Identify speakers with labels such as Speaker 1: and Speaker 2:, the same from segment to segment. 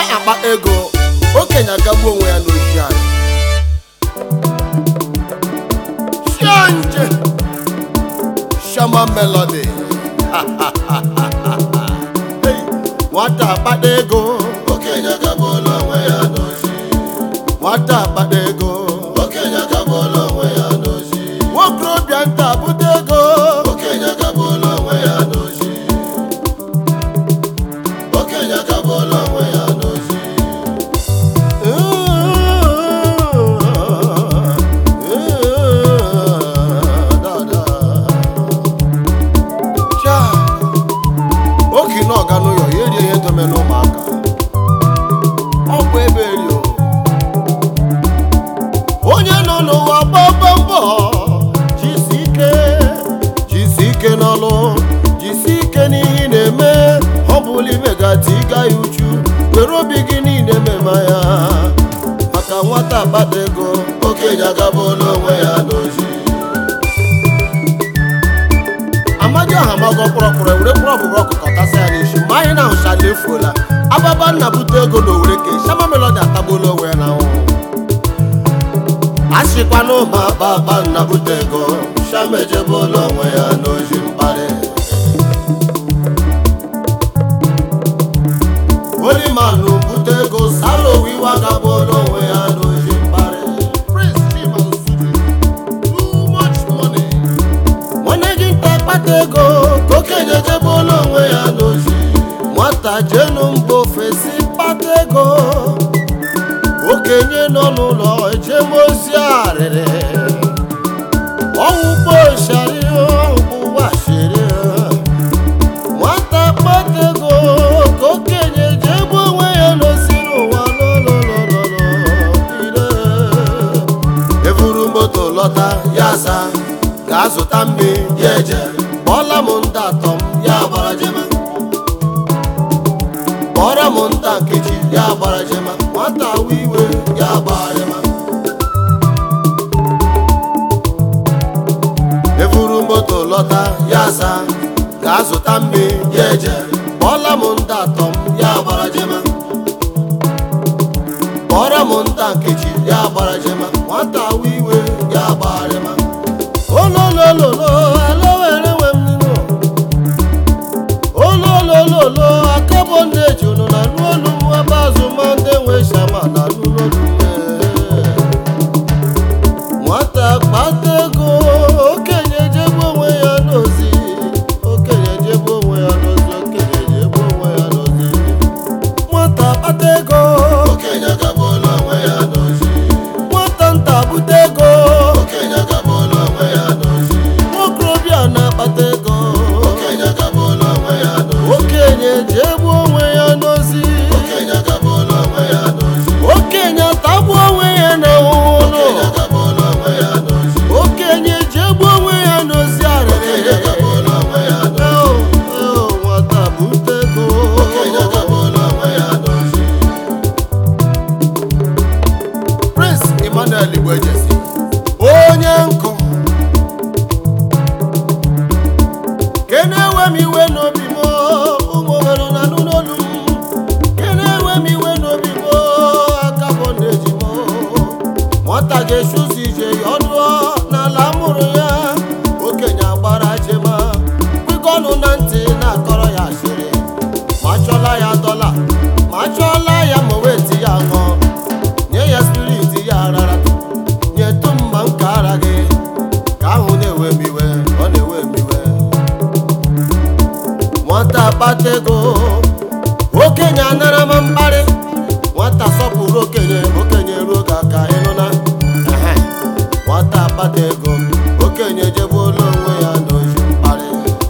Speaker 1: akpa ego okenye agagbu onwe ya n'oji anyị Shanje Shama Melody Hey, nwata akpata ego
Speaker 2: okenye agabụla onwe ya n'ozi
Speaker 1: nwata akpata ego
Speaker 2: okenye agabụla onwe ya n'ozi
Speaker 1: nwokorobịa nta bute ego
Speaker 2: okenye agabụla onwe ya n'ozi okenye agabụla onwe ya n'ozi
Speaker 1: oki na ọga n'ụyọ ya erie ihe dome n'ụmụaka ọ bụ ebe eri o onye nọ n'ụwa gbagba mbọ jisi ike jisi ike n'ọlụ jisi ike n'ihe ị na-eme ọ bụla imegati ịga ya uchu were obi gị niile mema ya maka nwata akpata ego
Speaker 2: okenye agabụla onwe ya n'ozi
Speaker 1: amadi ahụ amago kpọrọkpọrọ were kpọrọ ọbụbụ ọkụkọ tasa ya n'isi ma anyị na ahụchala efuola ababa nna bute ego na owere ka shama melodi atagbuola onwe ya na nwụ a sịkwana ụmụ
Speaker 2: baba nna bute ego shama ejebụla onwe ya n'ozi mkparị
Speaker 1: olimanụ bute ego salo wiwa gabụola onwe ya n'ozi mkparị Prince Chima Osuji, too much money. nwanne gị nta kpata ego ka okenye jebụola onwe ya n'ozi nwata jenu mba ofesi kpata ego okenye nọ n'ụlọ ejemozi arịrị ọwụgbo shari ọwụgbo shiri nwata kpata ego ka okenye jebe onwe ya n'ozi n'ụwa lọlọlọlọlọ evuru moto lọta ya sa gaa zụta mmiri
Speaker 2: ya eje
Speaker 1: kpọọla m nta atọ m ya gbara jema kpọọrọ m nta nkechi ya gbara jema nwata awa iwe ya gbara jema evuru moto lọta ya sa gaa zụta mmiri
Speaker 2: ya eje
Speaker 1: kpọọla m nta atọ m ya gbara jema kpọọrọ m nta nkechi ya gbara jema nwata awa iwe ya gbara jema ololololo alowere nwe m nínú ololololo akabo ndeji unu na n'olu m ebe azụ ma ndị nwe shama na n'olu nwata kpata ego okenye jebe onwe ya n'ozi okenye jebe onwe ya n'ozi okenye jebe onwe ya n'ozi nwata kpata ego
Speaker 2: okenye agabụla onwe ya n'ozi
Speaker 1: nwata nta bute ego
Speaker 2: okenye agabụla onwe ya n'ozi
Speaker 1: nwokorobịa na-akpata ego
Speaker 2: okenye agabụla onwe ya n'ozi
Speaker 1: okenye ji egbu onwe ya n'ozi
Speaker 2: okenye agabụla onwe ya n'ozi
Speaker 1: okenye tagbu onwe ya na ụlọ
Speaker 2: okenye agabụla onwe ya n'ozi
Speaker 1: okenye ji egbu onwe ya n'ozi
Speaker 2: okenye
Speaker 1: arịrị
Speaker 2: agabụla onwe ya n'ozi
Speaker 1: Eo, eo, nwata bute ego
Speaker 2: okenye agabụla onwe ya n'ozi
Speaker 1: Prince Emmanuel Igbo Ejesi onye nkụ kene ewe m iwe n'obi m ụmụ obere na anụ n'olu m kene ewe m iwe n'obi m aka bụ na-eji m nwata ga-eshi ụzọ ije ya ọdụọ n'ala mụrụ ya okenye agbara jema kwikọnụ na ntị na-akọrọ ya asịrị ma chọla ya dọla ma chọla ya ma weti ya ṅụọ nye ya spirit ya rara nyetụ mma nke ara gị ka ahụ na-ewe m iwe ọ na-ewe m iwe nwata kpata ego okenye anara m mkparị nwata sọpụrụ okenye okenye ruo ka aka ịnụ na Ehe. nwata kpata ego okenye jegbuola onwe ya n'ozi mkparị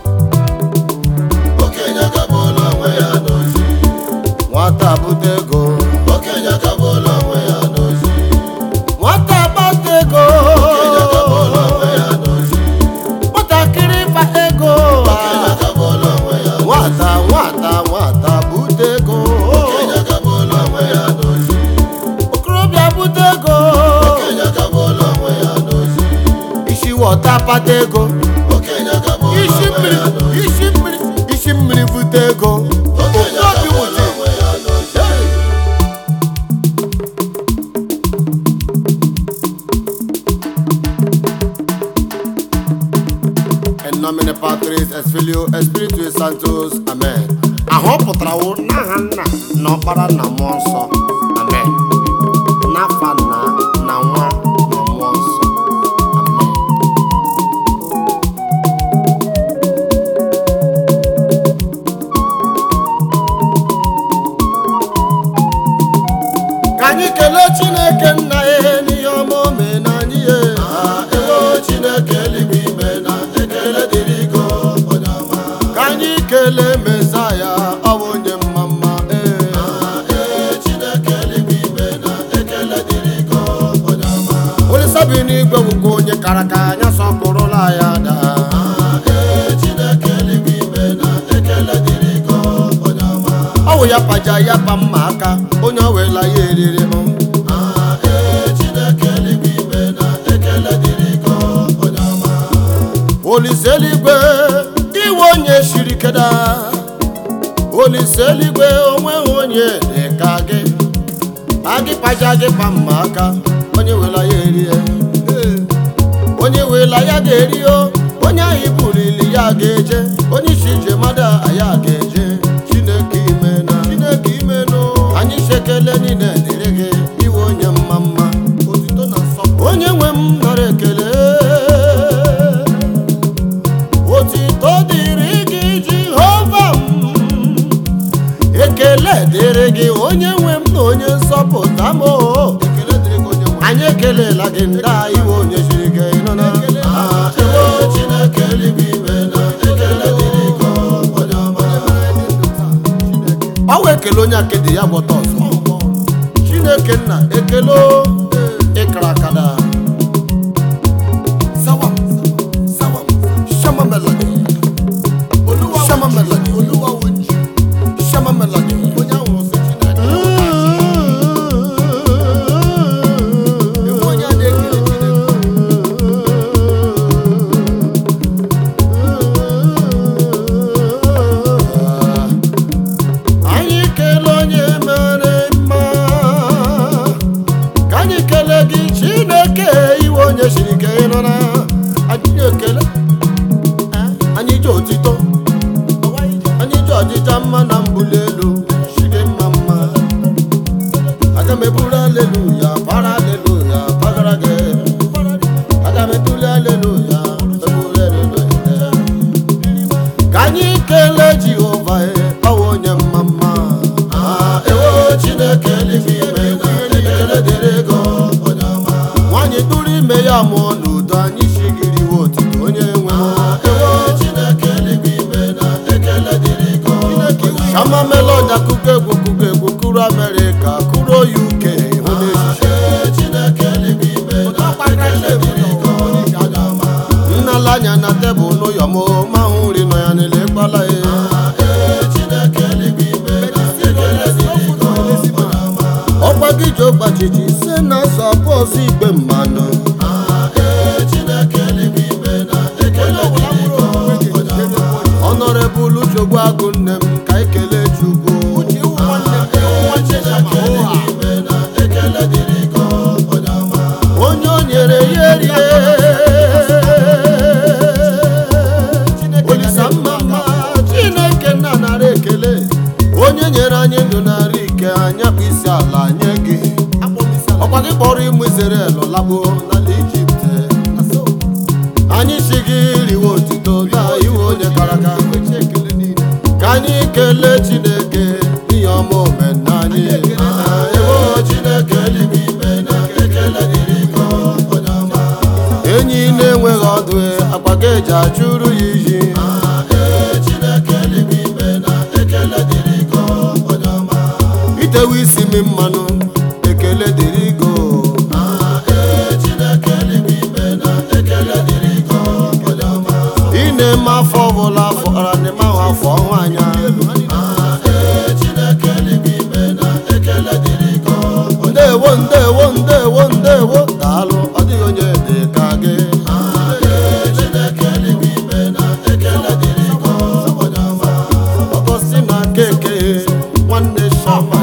Speaker 2: okenye agabụla onwe ya n'ozi
Speaker 1: nwata bute ego
Speaker 2: okenye agabụla onwe ya n'ozi
Speaker 1: nwata kpata ego
Speaker 2: okenye agabụla onwe ya n'ozi
Speaker 1: nwatakịrị kpa ego
Speaker 2: okenye agabụla onwe ya
Speaker 1: nwata nwata nwata bute ego
Speaker 2: okenye agabụla onwe ya n'ozi
Speaker 1: okorobịa bute ego
Speaker 2: okenye agabụla onwe ya n'ozi
Speaker 1: isi wọta kpata ego
Speaker 2: okenye agabụla
Speaker 1: isi
Speaker 2: onwe
Speaker 1: mmiri
Speaker 2: ya n'ozi
Speaker 1: isi mmiri isi mmiri bute ego
Speaker 2: okenye
Speaker 1: okorobịa
Speaker 2: agabụla
Speaker 1: wute
Speaker 2: onwe ya n'ozi
Speaker 1: Domine Patris Esfilio Espiritu Santos amen ahụ ọ pụtara wụ n'aha nna na ọkpara na mmụọ nsọ amen n'afa nna na nwa na mmụọ nsọ amen ka anyị kelee chineke nna ya n'ihe ọma o mee na anyị ya
Speaker 2: ewo chineke eluigwe ime na ekele dịrị go onye ọma
Speaker 1: ka anyị kelee mesaya ọ bụ onye mma mma ee
Speaker 2: ee chineke eluigwe ime na ekele dịrị go onye ọma
Speaker 1: olisa bi n'igwe bụkwa onye kara ka anya sọpụrụla ya daa
Speaker 2: ee chineke eluigwe ime na ekele dịrị go onye ọma
Speaker 1: ọ wụ ya paja ya pa mma aka onye ọ wela ya eriri m
Speaker 2: ee chineke eluigwe ime na ekele dịrị go onye ọma
Speaker 1: olise eluigwe iwe onye shiri keda olise eluigwe onweghị onye dị ka gị agị paja gị pa mma aka onye wela ya erie onye wela ya ga-eri o onye ahụ iburili ya ga-eje onye isi ije mmadụ ya ga-eje chineke ime na chineke ime nụ anyị sekele niile dịrị gị iwe onye mma mma otito na nsọpụrụ onye nwe m nara ekele otito dịrị gị jehova m ekele dịrị gị onye nwe m na onye nsọpụta m o. ekele dịrị gị onye nwe m. anyị ekelela gị ndị a iwe onye siri gị nọ na
Speaker 2: ewo chineke eluigwe ime na ekele dịrị go onye ọma
Speaker 1: ọ wụ ekele onye akedi ya gwọta ọzọ chineke nna ekele o, ịkara akada Sawam, sawam, shama melody. Shama melody. Shama melody. Onye ahụ sị Chineke. Ewu onye a na-ekele Chineke. anyị kelee onye mere mma ka anyị kelee gị chineke iwe onye siri ike ịnọ na anyị ekele anyị ji otito anyị ji ọdịcha mma na mbuli elu si gị mma mma aga m eburu aleluya para aleluya pagara gị aga m ebuli aleluya ebuli aleluya ka anyị kelee jehova ọwụ onye mma mma
Speaker 2: ewo chineke eluigwe ime na ekele dịrị go onye ọma
Speaker 1: nwaanyị tụrụ ime ya mụọ n'udo anyị shigiriwe otito onye nwe m.
Speaker 2: ewo chineke eluigwe ime na ekele dịrị go
Speaker 1: shama melod akụkọ egwu kụkọ egwu kụrụ amerịka kụrụ uk hụ n'echiche
Speaker 2: ee chineke eluigwe ime na ekele dịrị go onye ọma
Speaker 1: nnala anya na tebụl n'ụyọ m ma hụ nri nọ ya n'ele kpala ya
Speaker 2: ee chineke eluigwe ime na ekele dịrị go onye ọma
Speaker 1: ọkwa gị ji ọgbachiji se na sọpọs igbe mmanụ
Speaker 2: ee chineke eluigwe ime na ekele dịrị go onye ọma
Speaker 1: ọnọrebụl chogbu agụ nne m ka ekele chukwu onye o nyere ya erie olisa mma mma chineke nna nara ekele onye nyere anyị ndụ nara ike anya bụ isi ala nye gị ọkwa gị kpọrọ ịmụ Izrel lagbo n'ala Ijipt anyị si gị riwe otito na iwe onye kara aka ka anyị kelee chineke n'ihe ọma omenna anyị
Speaker 2: ewo chineke eluigwe ime na ekele dịrị go onye ọma
Speaker 1: enyi na-enweghị ọdụ akpa ga eji achụrụ ya iyi
Speaker 2: ee chineke eluigwe ime na ekele dịrị go onye ọma
Speaker 1: itewe isi m mmanụ ekele dịrị go
Speaker 2: ee chineke eluigwe ime na ekele dịrị go onye ọma
Speaker 1: ị na-eme afọ ọbụla fọra n'ime ahụ afọ ọnwa anya
Speaker 2: ee chineke eluigwe ime na ekele dịrị go onye
Speaker 1: ndewo ndewo ndewo ndewo daalụ ọ dịghị onye dị ka gị
Speaker 2: ee chineke eluigwe ime na ekele dịrị go onye ọma
Speaker 1: ọgọsị na keke nwanne shama